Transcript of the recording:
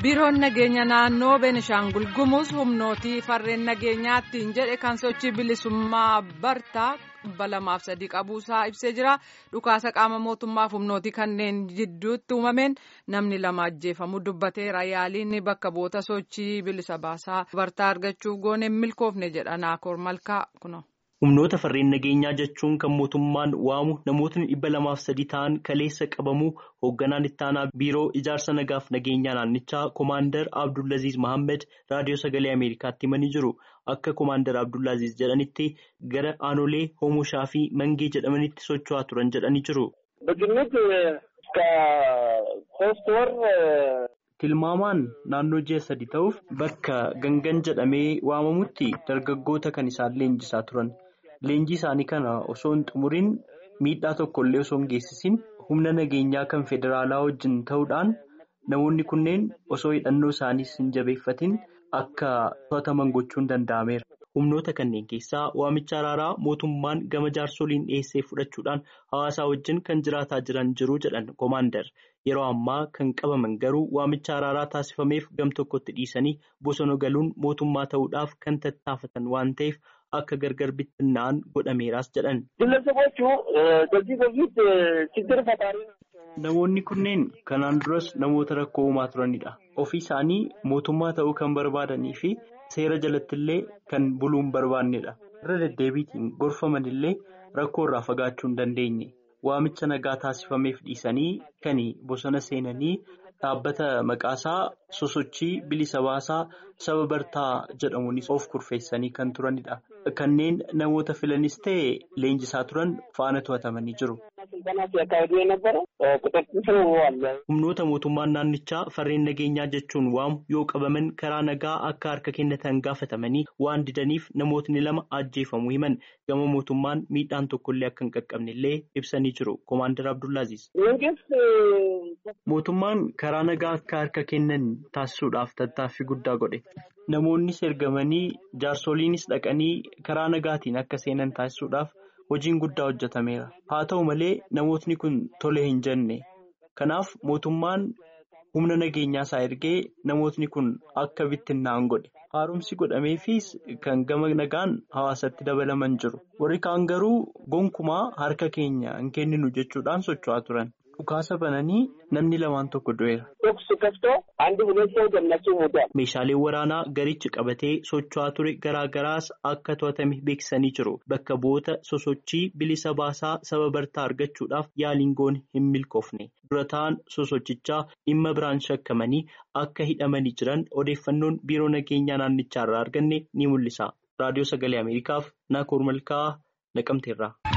biiroon nageenya naannoo beenishaangul gumuz humnootii farreen nageenyaattiin jedhe kan sochii bilisummaa bartaa dhibba lamaaf sadii qabuusaa ibsee jira dhukaasa qaama mootummaaf humnootii kanneen jidduutti uumameen namni lama ajjeefamuu dubbateera yaaliin bakka bu'oota sochii bilisa baasaa bartaa argachuuf goone milkoofne jedha naakoor malkaa kuno. humnoota farreen nageenyaa jechuun kan mootummaan waamu namootni dhibba lamaaf sadii ta'an kaleessa qabamuu hoogganaan ittaanaa biiroo ijaarsa nagaaf nageenyaa naannichaa koomaandar abdullaziz mohaammed raadiyoo sagalee ameerikaatti himanii jiru akka koomaandar abdullaziz jedhanitti gara aanolee hoomushaa fi mangee jedhamanitti socho'aa turan jedhanii jiru. tilmaamaan naannoo ji'a sadi ta'uuf bakka gangan jedhamee waamamutti dargaggoota kan isaan leenjisaa turan. Leenjii isaanii kana osoo hin xumuriin miidhaa tokkollee osoo hin geessisin humna nageenyaa kan federaalaa wajjin ta'uudhaan namoonni kunneen osoo hidhannoo isaaniis hin jabeeffatin akka to'ataman gochuun danda'ameera. Humnoota kanneen keessaa waamicha araaraa mootummaan gama jaarsoliin dhiyeessee fudhachuudhaan hawaasaa wajjin kan jiraataa jiran jiru jedhan koomaandar. Yeroo ammaa kan qabaman garuu waamicha araaraa taasifameef gam tokkotti dhiisanii bosona galuun mootummaa ta'uudhaaf kan tattaafatan waan ta'eef akka gargar bittinna'an godhameeraas jedhan. Namoonni kunneen kanaan duras namoota rakkoo uumaa turanidha. Ofii isaanii mootummaa ta'uu kan barbaadanii fi seera jalatti illee kan buluu hin barbaannedha. Irra deddeebiitiin gorfaman illee rakkoo irraa fagaachuu hin dandeenye. Waamicha nagaa taasifameef dhiisanii kan bosona seenanii dhaabbata maqaasaa sosochii bilisa baasaa saba bartaa jedhamuunis of kurfeessanii kan turanidha. Kanneen namoota filanis ta'e leenjisaa turan faana to'atamanii jiru. Humnoota mootummaan naannichaa farreen nageenyaa jechuun waamu yoo qabaman karaa nagaa akka harka kennatan gaafatamanii waan didaniif namootni lama ajjeefamuu himan gama mootummaan miidhaan tokkollee akka hin qaqqabne illee ibsanii jiru. Koomaandar Abdullaaziz. Mootummaan karaa nagaa akka harka kennan taasisuudhaaf tattaaffii guddaa godhe. Namoonnis ergamanii jaarsoliinis dhaqanii karaa nagaatiin akka seenan taasisuudhaaf hojiin guddaa hojjetameera. Haa ta'u malee namootni kun tole hin jenne. Kanaaf mootummaan humna nageenyaa isaa ergee namootni kun akka bittinnaa'an godhe. Haaromsi godhameefis kan gama nagaan hawaasatti dabalaman jiru. Warri kaan garuu gonkumaa harka keenya hin kenninu jechuudhaan socho'aa turan. Dhukaasa bananii namni lamaan tokko du'eera. Meeshaaleen waraanaa garichi qabatee socho'aa ture garaa garaas akka to'atame beeksisanii jiru. Bakka bu'oota sosochii bilisa baasaa saba bartaa argachuudhaaf yaaliin goone hin milkoofne. Dura ta'an sosochichaa dhimma biraan shakkamanii akka hidhamanii jiran odeeffannoon biiroo nageenyaa naannichaa irraa arganne ni mul'isa. Raadiyoo Sagalee Ameerikaaf Naakoor Malkaa Naqamteerraa.